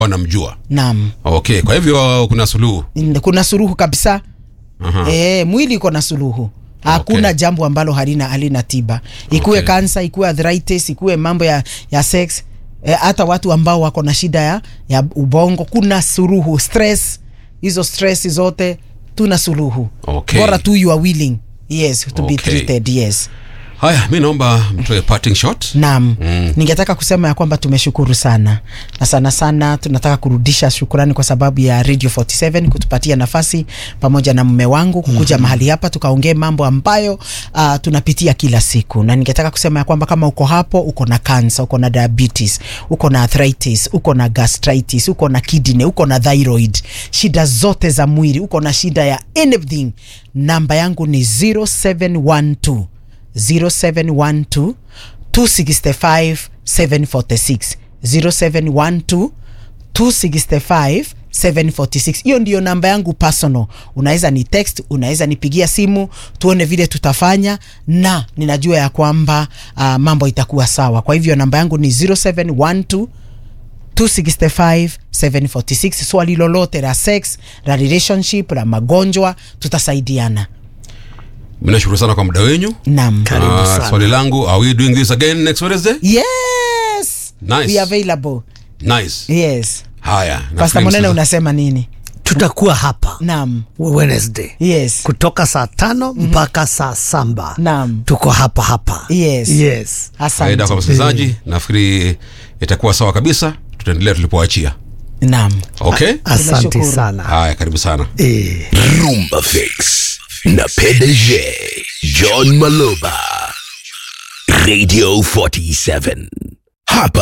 wanamjua naam okay kwa hivyo kuna suluhu kuna suruhu kabisa Aha. e, mwili iko na suluhu hakuna Okay. jambo ambalo halina halina tiba ikuwe Okay. kansa ikuwe arthritis ikuwe mambo ya, ya sex e, hata watu ambao wako na shida ya, ya ubongo kuna suruhu stress hizo stress zote tuna suluhu Okay. bora tu you are willing yes to be Okay. treated yes haya mi naomba mtoe parting shot Naam. Mm. Ningetaka kusema ya kwamba tumeshukuru sana na sana sana tunataka kurudisha shukurani kwa sababu ya Radio 47 kutupatia nafasi pamoja na mume wangu kukuja mm-hmm. mahali hapa tukaongee mambo ambayo uh, tunapitia kila siku, na ningetaka kusema ya kwamba kama uko hapo, uko na cancer, uko na diabetes, uko na arthritis, uko na gastritis, uko na kidney, uko na thyroid, shida zote za mwili, uko na shida ya anything, namba yangu ni 0712 0712 265 746 0712 265 746 hiyo ndiyo namba yangu personal unaweza ni text unaweza nipigia simu tuone vile tutafanya na ninajua ya kwamba uh, mambo itakuwa sawa kwa hivyo namba yangu ni 0712 265 746 swali lolote la sex la relationship la magonjwa tutasaidiana mi nashukuru sana kwa muda wenyu nam Karibu Ah, sana. swali langu are we doing this again next wednesday yes Nice. we available nice yes haya pasta nafikiri monene msikiza- unasema nini tutakuwa hapa nam wednesday yes kutoka saa tano mpaka saa samba Naam. tuko hapa hapa Yes. yes. faida kwa asante msikilizaji nafikiri itakuwa sawa kabisa tutaendelea tulipoachia nam okay asante Tunashukuru. sana haya karibu sana eh. Rumba Fix na PDG John Maloba Radio 47 hapa